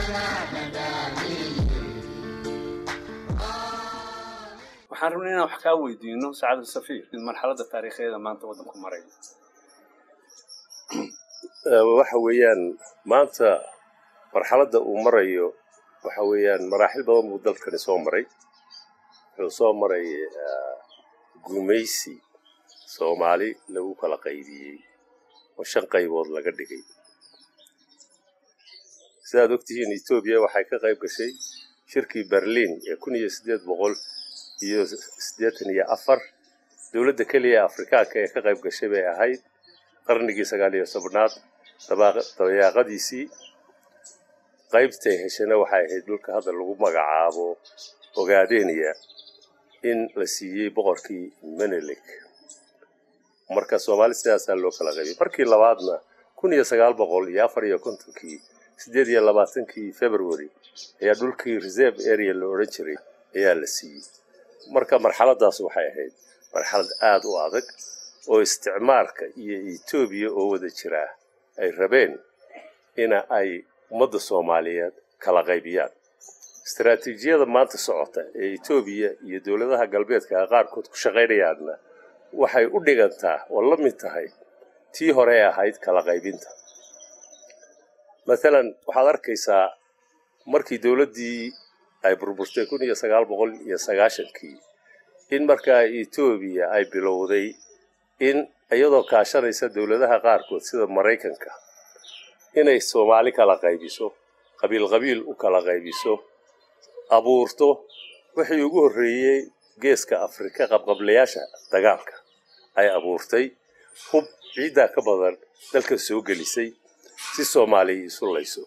waxaan rabnay inaan wax kaa weydiino sacad safiir in marxaladda taariikheeda maanta waddanku maray waxa weeyaan maanta marxaladda uu marayo waxa weeyaan maraaxil badan buu dalkani soo maray wuxuu soo maray gumaysi soomaali lagu kala qaybiyey oo shan qaybood laga dhigay sidaad ogtihiin etoobiya waxay ka qayb gashay shirkii berliin ee kun iyo siddeed boqol iyo siddeetan iyo afar dowladda keliya ee afrikaanka ee ka qayb gashay bay ahayd qarnigii sagaal iyo tobnaad dabayaaqadiisii qaybtay heshana waxay ahayd dhulka hadda lagu magacaabo ogaadeniya in la siiyey boqorkii menelik marka soomaali sidaasaa loo kala qaybiyey markii labaadna kun iyo sagaal boqol iyo afar iyo kontonkii siddeed iyo labaatankii february ayaa dhulkii reserve area la odhan jiray ayaa la siiyey marka marxaladaas waxay ahayd marxalad aada u adag oo isticmaarka iyo etoobiya oo wada jiraa ay rabeen ina ay ummadda soomaaliyeed kala qaybiyaan istaraatiijiyada maanta socota ee etoobiya iyo dowladaha galbeedka qaarkood ku shaqaynayaanna waxay u dhigantaa oo la mid tahay tii hore ahayd kala qaybinta maalan waxaad arkaysaa markii dowladdii ay burburtay kun iyo sagaal boqol iyo sagaashankii in markaa etoobiya ay bilowday in iyadoo kaashanaysa dowladaha qaarkood sida maraykanka inay soomaali kala qaybiso qabiil qabiil u kala qaybiso abuurto wixii ugu horreeyey geeska afrika qabqablayaasha dagaalka ay abuurtay hub ciiddaa ka badan dalka soo gelisay si soomaaliya isu layso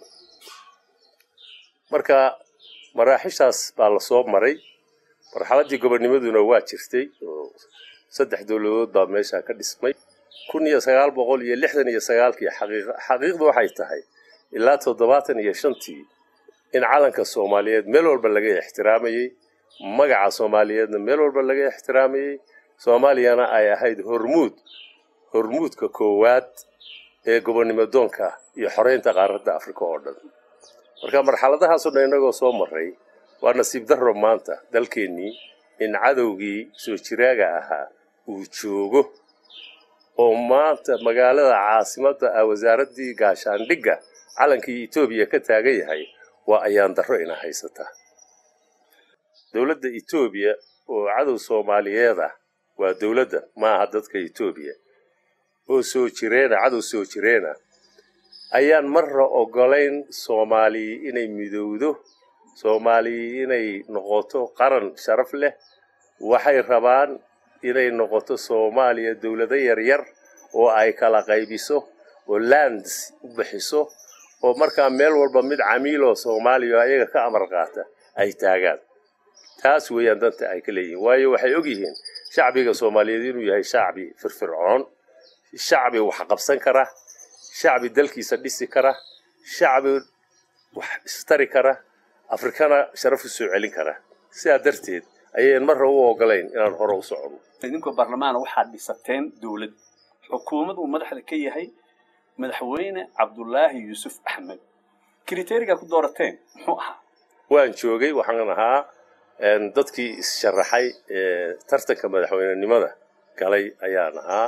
marka maraaxishaas baa la soo maray marxaladdii gobonnimaduna waa jirtay oo saddex dowladood baa meesha ka dhismay kun iyo sagaal boqol iyo lixdan iyo sagaalkii xaqiiqdu waxay tahay ilaa toddobaatan iyo shantii in calanka soomaaliyeed meel walba laga ixtiraamayey magaca soomaaliyeedna meel walba laga ixtiraamayey soomaaliyana ay ahayd hormuud hormuudka koowaad ee gobonnimo doonka iyo xoreynta qaaradda afrika oo dhan marka marxaladahaasoo dhan innagoo soo maray waa nasiib darro maanta dalkeennii in cadowgii soo jiraaga ahaa uu joogo oo maanta magaalada caasimadda ah wasaaraddii gaashaandhigga calankii etoobiya ka taagan yahay waa ayaan darro ina haysataa dowladda etoobiya oo cadow soomaaliyeed ah waa dowladda maaha dadka etoobiya oo soo jireena cadow soo jireena ayaan marra ogolayn soomaaliya inay midowdo soomaaliya inay noqoto qaran sharaf leh waxay rabaan inay noqoto soomaaliya dowlado yaryar oo ay kala qaybiso oo lands u bixiso oo markaa meel walba mid camiiloo soomaaliya oo ayaga ka amar qaata ay taagaan taas weeyaan danta ay ka leeyihiin waayo waxay ogyihiin shacbiga soomaaliyeed inuu yahay shacbi firfircoon shacbi wax qabsan kara shacbi dalkiisa dhisi kara shacbi wax istari kara afrikana sharaf u soo celin kara sidaa darteed ayayn marra u ogolayn inaan hore u soconno idinkoo baarlamaana waxaad dhisateen dowlad xukuumad uu madaxda ka yahay madaxweyne cabdulaahi yuusuf axmed kriteerigaa ku doorateen muxuu ahaa waan joogay waxaan ahaa dadkii is-sharaxay tartanka madaxweynenimada galay ayaan ahaa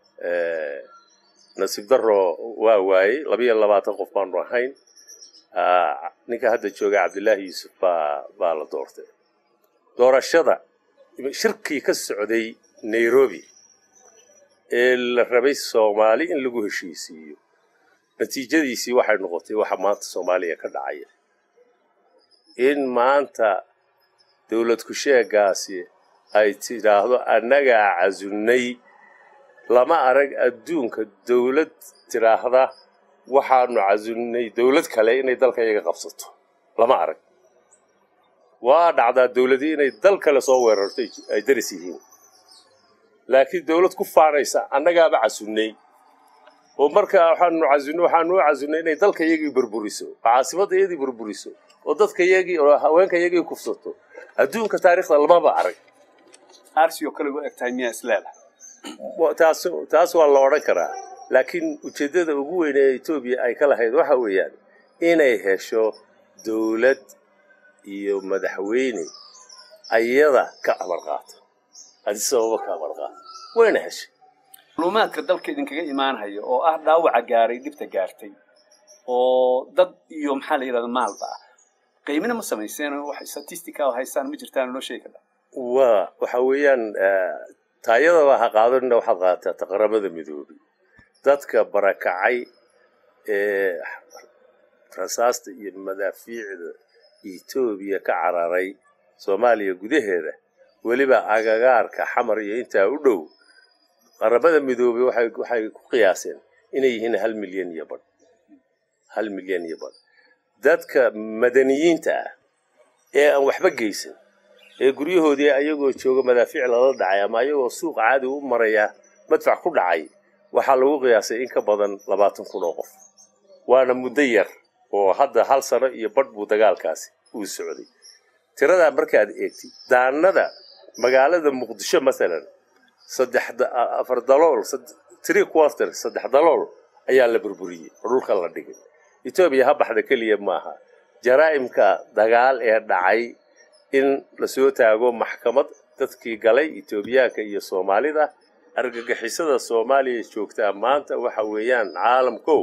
nasiib darro waa waayey labiyo labaatan qof baanu ahayn ninka hadda jooga cabdilaahi yuusuf baa baa la doortay doorashada shirkii ka socday nairobi ee la rabay soomaali in lagu heshiisiiyo natiijadiisii waxay noqotay waxa maanta soomaaliya ka dhacaya in maanta dowlad ku-sheegaasi ay tidhaahdo annagaa casunnay lama arag adduunka dowlad tidhaahda waxaanu casunnay dowlad kale inay dalka iyaga qabsato lama arag waa dhacdaa dowladii inay dal kale soo weerarto ay daris yihiin laakiin dowlad ku faanaysa annagaaba casunnay oo markaa waxaanu casunay waxaanu u casunnay inay dalka iyagii burburiso oo caasimadda iyadii burburiso oo dadka iyagii oo haweenka iyagii kufsato adduunka taariikhda lamaba arag arsi oo kale u eg tahay miyaa isleedahay taas taas waa la odhan karaa laakiin ujeeddada ugu weyn ee etoobiya ay ka lahayd waxa weeyaan inay hesho dowlad iyo madaxweyne ayada ka amar qaata adi sababa ka amar qaata wayna heshay macluumaadka dalka idinkaga imaanhaya oo ah dhaawaca gaaray dhibta gaartay oo dad iyo maxaa la yidhahda maalba ah qiimina ma samayseen wax statistica oo haystaan ma jirtaan noo sheegi kartaa waa waxa weeyaan taayadaba ha qaadanina waxaad qaadataa taqaramada midoobay dadka barakacay ee rasaasta iyo madaafiicda etoobiya ka cararay soomaaliya gudaheeda weliba agagaarka xamar iyo intaa u dhow qaramada midoobay waxay waxay ku qiyaaseen inay yihiin hal milyan iyo badh hal milyan iyo badh dadka madaniyiinta ah ee aan waxba geysan ee guryahoodii ayagoo jooga madaafiic lala dhacay ama ayagoo suuq caadi u maraya madfac ku dhacay waxaa lagu qiyaasay in ka badan labaatan kun oo qof waana muddo yar oo hadda hal sano iyo badh buu dagaalkaasi uu socday tiradaa markaad eegtid daanada magaalada muqdisho masalan saddex afar dalool three quarter saddex dalool ayaa la burburiyey oo dhulka la dhigay etoobiya ha baxda keliya maaha jaraa'imka dagaal ee dhacay in lasoo taago maxkamad dadkii galay etoobiyaanka iyo soomaalida argagixisada soomaaliya joogtaa maanta waxa weeyaan caalamkow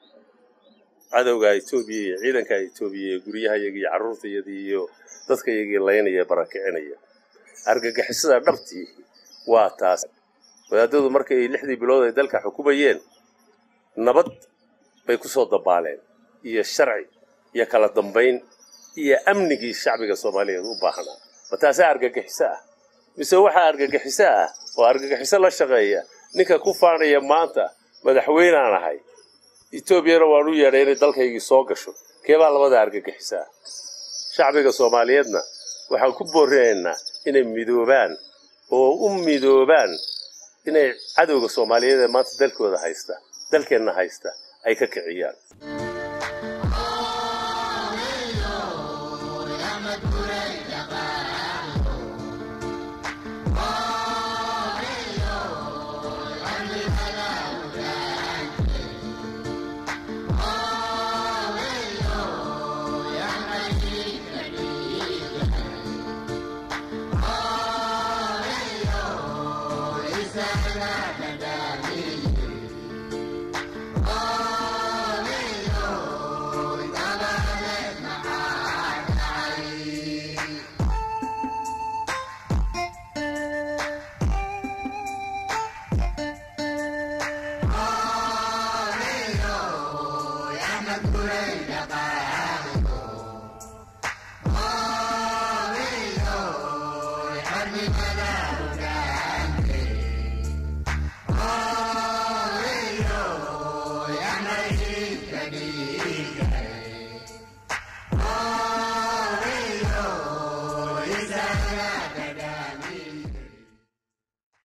cadowga etoobiya iyo ciidanka etoobiya ee guryahayagii iyo carruurtayadii iyo dadkayagii laynaya barakicinaya argagixisada dhabtii waa taas wadaadadu markay lixdii bilood ay dalka xukumayeen nabad bay ku soo dabaaleen iyo sharci iyo kala dambayn iyo amnigii shacbiga soomaaliyeed u baahnaa ma taasaa argagixiso ah mise waxaa argagixiso ah oo argagixiso la shaqeeya ninka ku faanaya maanta madaxweynaan ahay etoobiyana waan u yeedhay inay dalkaygii soo gasho keebaa labada argagixiso ah shacbiga soomaaliyeedna waxaan ku boorinaynaa inay midoobaan oo u midoobaan inay cadowga soomaaliyeed ee maanta dalkooda haysta dalkeenna haysta ay ka kiciyaan Hallelujah,